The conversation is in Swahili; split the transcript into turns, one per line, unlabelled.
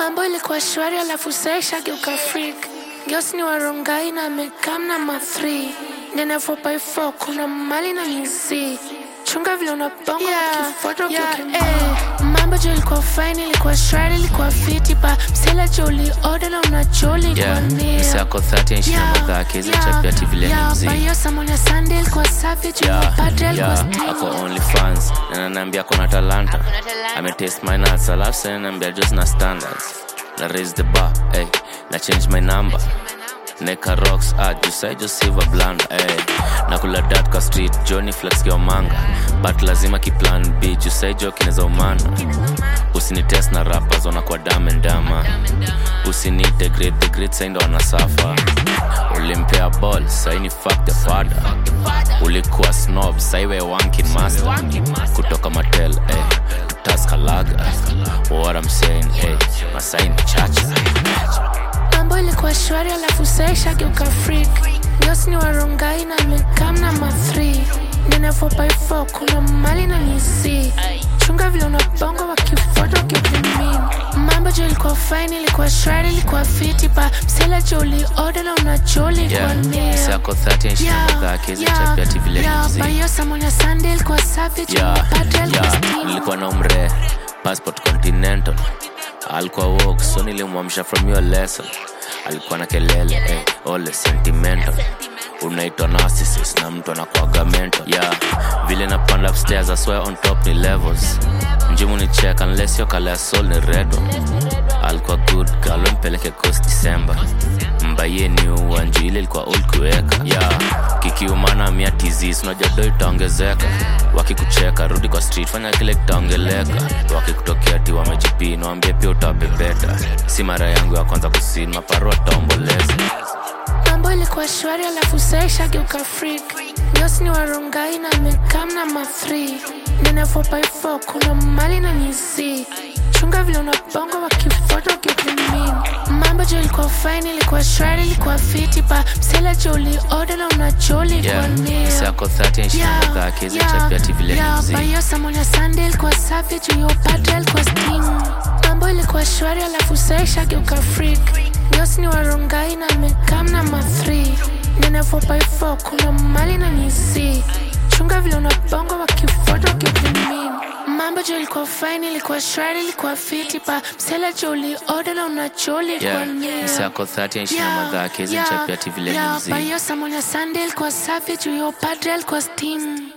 Mambo ilikuwa shwari alafu saisha geuka freak. Girls ni warongai na amekam na ma 3 Ndene 4x4 kuna mali na mizi. Chunga vile unabonga yeah, kifoto yeah, eh. Mambo jo ilikuwa fine, ilikuwa shwari, ilikuwa fiti pa msela jo uli order na unajoli
Yeah,
kwa nia.
msi ako 30 nchi na madhake hizo chapia TV vile ni mzee.
Bayo Samonia Sunday ilikuwa safi, jo
Yeah,
padre ilikuwa
yeah,
steam.
ako only fans na ananiambia kona talanta ametaste my nuts alafu sasa ananiambia just na standards na raise the bar hey, na change my number neka rocks ah jusai jo silver blanda hey. na kula dat kwa street johnny flex kwa manga but lazima kiplan b jusai jo kineza umana usinitest na rappers wanakuwa damendama usinitegrate the great saindo wanasafa ulimpea ball saini fuck the father ulikuwa snob saiwe wankin master kutoka matel eh, taskalaga what I'm saying eh, masaini chacha
mambo ilikuwa shwari alafu saisha geuka freak Girls ni warongai na amekam na ma 3 Ndene 4x4 kuna mali na mizi Chunga vile unabonga wakifoto kipimin Mambo jo ilikuwa fine, ilikuwa shwari, ilikuwa fiti pa Msela jo uli order na unajoli kwa
yeah.
nia
siako 30 nchi na madhake hizo chapia TV vile ni mzee.
bayo Samonia Sunday ilikuwa safi, jo
yeah,
padre ilikuwa
yeah.
steam.
nilikuwa na umre passport continental alikuwa wok so nilimwamsha from your lesson alikuwa na kelele eh, ole sentimental unaitwa narcissist na mtu anakuaga mental yeah vile napanda upstairs I swear on top ni levels njimu ni check unless yo kala soul ni redo alikuwa good girl mpeleke coast december mbaye ni uwanju ile ilikuwa old kuweka yeah kikiumana mia tizis unajua do itaongezeka wakikucheka rudi kwa street fanya kile kitaongeleka wakikutokea ti wamejipina wambie pia utawabebeta si mara yangu ya kwanza kusini maparu ataomboleza
mambo ilikuwa shwari alafu saisha geuka freak Girls ni warongai na amekam na ma 3 Ndene 4x4 kuna mali na mizi Chunga vile unabonga wakifoto kipimin Mambo jo ilikuwa fine, ilikuwa shwari, ilikuwa fiti pa Msela jo uli order na unajoli kwa
yeah
nia
siako 30 nchi na madhake hizo chapia TV vile ni mzee.
bayo Samonia Sunday ilikuwa safi juu yo padre ilikuwa steam mambo ilikuwa shwari alafu saisha geuka freak Girls ni warongai na amekam na ma 3 Ndene 4x4 kuna mali na mizi Chunga vile unabonga wakifoto kipimin Mambo jo ilikuwa fine, ilikuwa shwari, ilikuwa fiti pa Msela jo uli order na unajoli kwa
yeah
nia
siako 30 nchi na madhake hizo chapia TV vile ni mzee.
bayo Samonia Sunday ilikuwa safi juu yo padre ilikuwa steam